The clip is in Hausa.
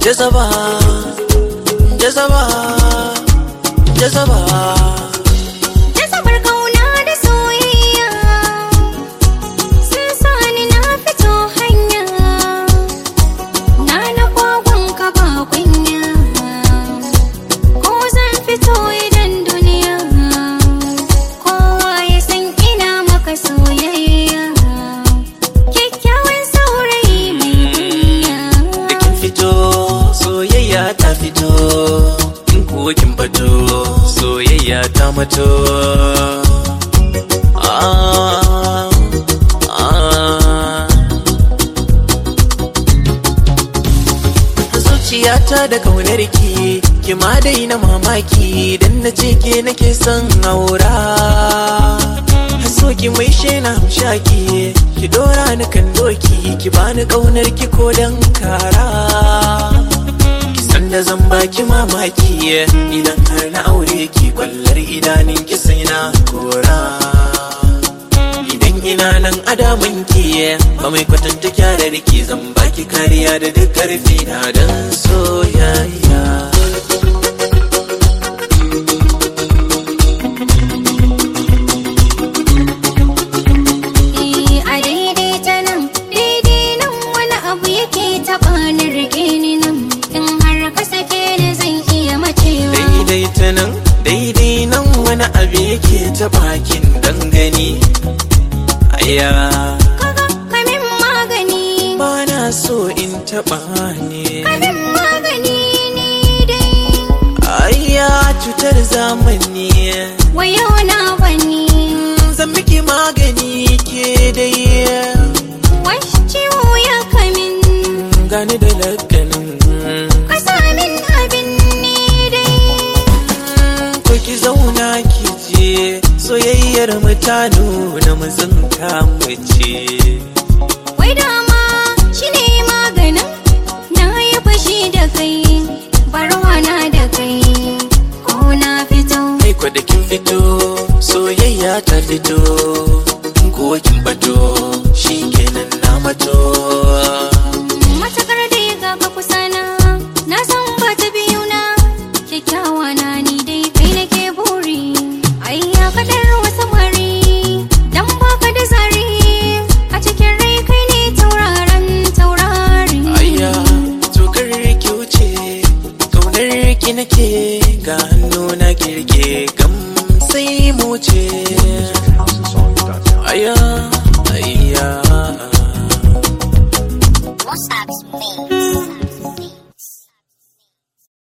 jazaba jazaba jazaba Nasabar kauna da soyayya sun sani na fito hanya na na kwagon ka ba kunya ko zan fito idan duniya kowa ya san ina maka soyayya kyakkyawan saurayi mai kunya da kin fito soyayya ta fito in kuwa kin fito soyayya ta mato ah, ah. zuciyata da kaunar ki ki ma daina mamaki dan na ce ke nake son aura so ki mai shena shaki ki dora ni kan doki ki bani kaunar ki ko dan kara ki san da zan baki mamaki idan har na aure ki kwallar idanun ki sai na kora idan ina nan adamin ki ba mai kwatanta kyarar ki zan baki kariya da duk karfi na dan soyayya Eh, a daidai ta nan daidai nan wani abu yake taɓa ni rike ni nan in har ka sake ni zan iya macewa daidai ta nan daidai nan wani abu yake ta bakin dangane aya kaga kamin magani ba na so in taba ne kamin magani ni dai aya cutar zamani wayo na bani zan miki magani ke dai wasu ciwo ya kamin gani da lakanin ka sa min abin ni dai ko ki zauna ki je soyayyar mutane na mazanka mace wai dama shi ne maganin na yi fashi da kai barwa na da kai ko na fito Kai kwa da kin fito soyayya ta fito kuwa kin bato shi kenan na mato matakar da ya ga kusa na na san ba ta biyu na kyakkyawa na ni dai kai nake buri ai ya kadar wasu mari dan baka da zari a cikin rai kai ne tauraron taurari Ayya tokar ki wuce kaunar ki nake ga hannu na kirke gam sai mu ce HouseOfSongs.com. Ayya